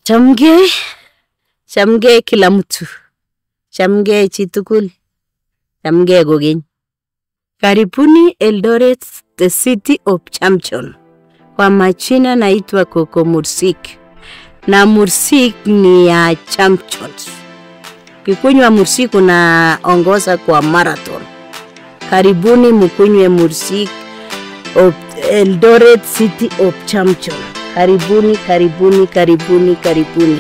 Chamgei, chamgei kila mtu, chamgei chitugul, chamgei kokeny. Karibuni Eldoret, the city of champion. Kwa majina naitwa Coco Mursik na Mursik ni ya champions. Kikunywa Mursik unaongoza kwa marathon. Karibuni mkunywe Mursik of Eldoret City of Champion. Karibuni, karibuni, karibuni, karibuni.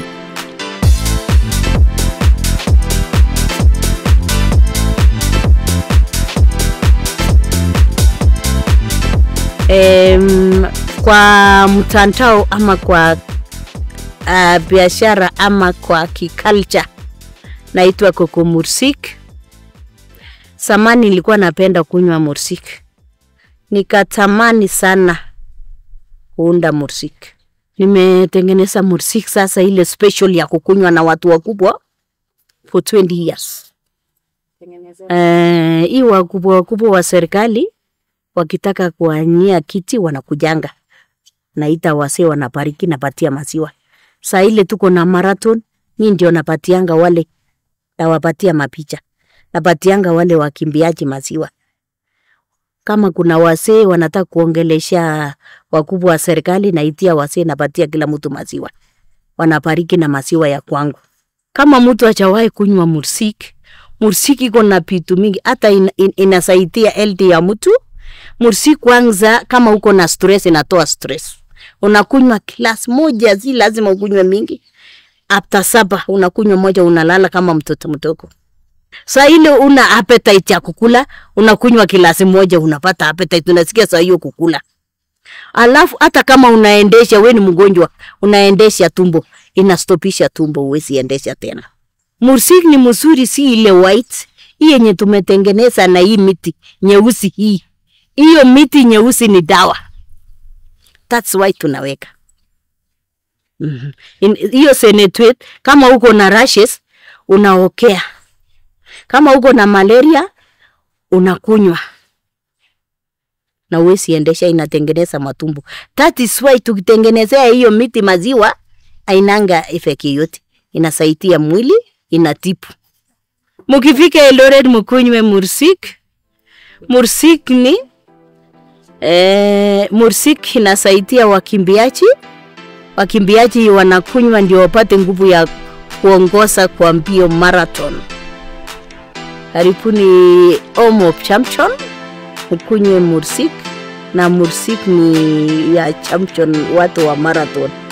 Em, kwa mtandao ama kwa uh, biashara ama kwa kiculture naitwa Coco Mursik. Samani nilikuwa napenda kunywa mursik, nikatamani sana kuunda mursik. Nimetengeneza mursik sasa ile special ya kukunywa na watu wakubwa for 20 years. Eh, hii wakubwa wakubwa wa serikali wakitaka kuanyia kiti wanakujanga, naita wasee, wanabariki, napatia maziwa. Saa ile tuko na marathon, mi ndio napatianga wale, nawapatia mapicha, napatianga wale wakimbiaji maziwa. Kama kuna wasee wanataka kuongelesha wakubwa wa serikali, naitia wasee, napatia kila mtu maziwa, wanabariki na maziwa ya kwangu. Kama mtu hajawahi kunywa mursik, mursik iko na vitu mingi, hata in, in, inasaidia health ya mtu. Mursik kwanza, kama uko na stress, inatoa stress. Unakunywa glass moja, si lazima ukunywe mingi. After supper unakunywa moja, unalala kama mtoto mdogo. Saa ile una appetite ya kukula, unakunywa kilasi moja, unapata appetite, unasikia saa hiyo kukula. Alafu hata kama unaendesha, we ni mgonjwa, unaendesha tumbo, inastopisha tumbo, huwezi endesha tena. Mursik ni mzuri, si ile white hii yenye tumetengeneza na hii miti nyeusi hii. Hiyo miti nyeusi ni dawa, that's why tunaweka Mhm. In- hiyo senetrate. Kama uko na rashes unaokea, kama uko na malaria unakunywa na uwezi endesha, inatengeneza matumbo. That is why tukitengenezea hiyo miti maziwa ainanga effect yoyote, inasaidia mwili, inatibu. Mukifika Eldoret mukunywe mursik. Mursik ni eh, mursik inasaidia wakimbiaji. Wakimbiaji wanakunywa ndio wapate nguvu ya kuongoza kwa mbio marathon. Karibuni Home of Champion, mkunywe mursik na mursik ni ya champion, watu wa marathon.